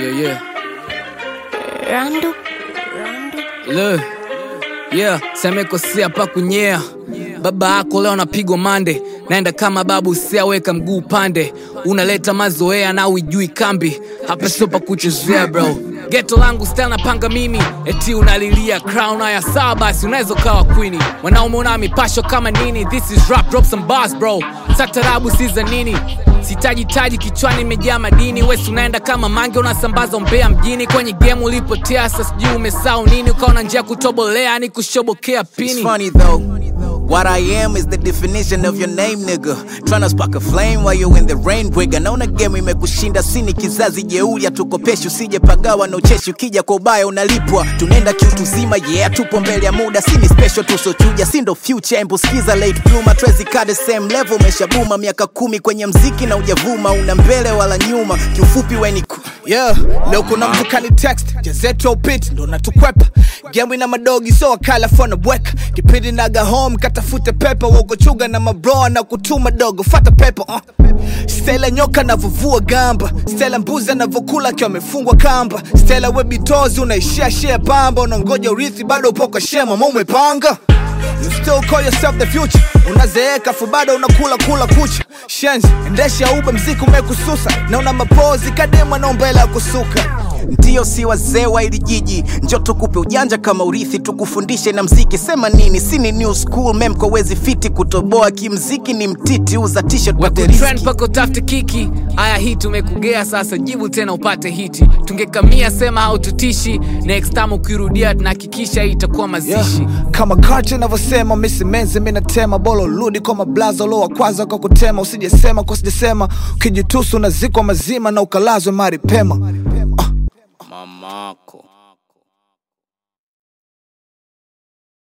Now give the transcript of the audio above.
Yeah, yeah. Randu, Randu. Le. Yeah, semekosea pa kunyea. Baba yako leo napigwa mande, naenda kama babu, siaweka mguu pande. Unaleta mazoea na uijui kambi, hapa sio pa kuchezea bro. Geto langu style napanga mimi, eti unalilia crown haya sawa basi, unaweza ukawa queen. Mwanaume una mipasho kama nini? This is rap, drop some bars bro. Satarabu si za nini? Sitaji taji kichwani imejaa madini, wesi unaenda kama mange, unasambaza umbea mjini. Kwenye game ulipotea, sasa sijui umesahau nini, ukaona njia ya kutobolea ni kushobokea It's pini. funny though. What I am is the definition of your name, nigga. Tryna spark a flame while you in the rain, bwiga. Naona game imekushinda, sini kizazi jeuri, tukopeshi usije pagawa na ucheshi. Ukija kwa ubaya unalipwa, tunaenda kiutu zima, yeah, tupo mbele ya muda. Sini special tusochuja, si ndo future. Embu skiza late bloomer, Tracy kaa the same level, umeshabuma miaka kumi kwenye mziki na ujavuma, una mbele wala nyuma. Kiufupi we ni ku yeah leo kuna mtu kani text jazetu upit ndo natukwepa gemu ina madogi so wakala fona bweka kipindi naga home katafute pepa wogochuga na mabroa na kutuma dogo fata pepa uh. stela nyoka navovua gamba stela mbuzi anavokula akiwa amefungwa kamba stela webitozi unaishia shia pamba unangoja urithi bado upo kwa shema ma umepanga You still call yourself the future unazeeka fu bado unakula kula kucha shenzi endesha ube mziki umekususa na una mapozi kadema na umbele ya kusuka Ndiyo, si wazee wa ili jiji, njo tukupe ujanja kama urithi, tukufundishe na mziki. Sema nini? Si ni new school mem kwa wezi fiti kutoboa kimziki, ni mtiti uza t-shirt pate Trend riski. pako tafute kiki aya hii tumekugea sasa jibu tena upate hiti tungekamia sema haututishi next time ukirudia tunahakikisha hii itakuwa mazishi yeah. kama karte inavyosema misimenzi minatema bolo rudi kwa mablaza ulo wa kwanza kwa kutema usijesema kwa sijasema ukijitusu unazikwa mazima na ukalazwe mari pema mamako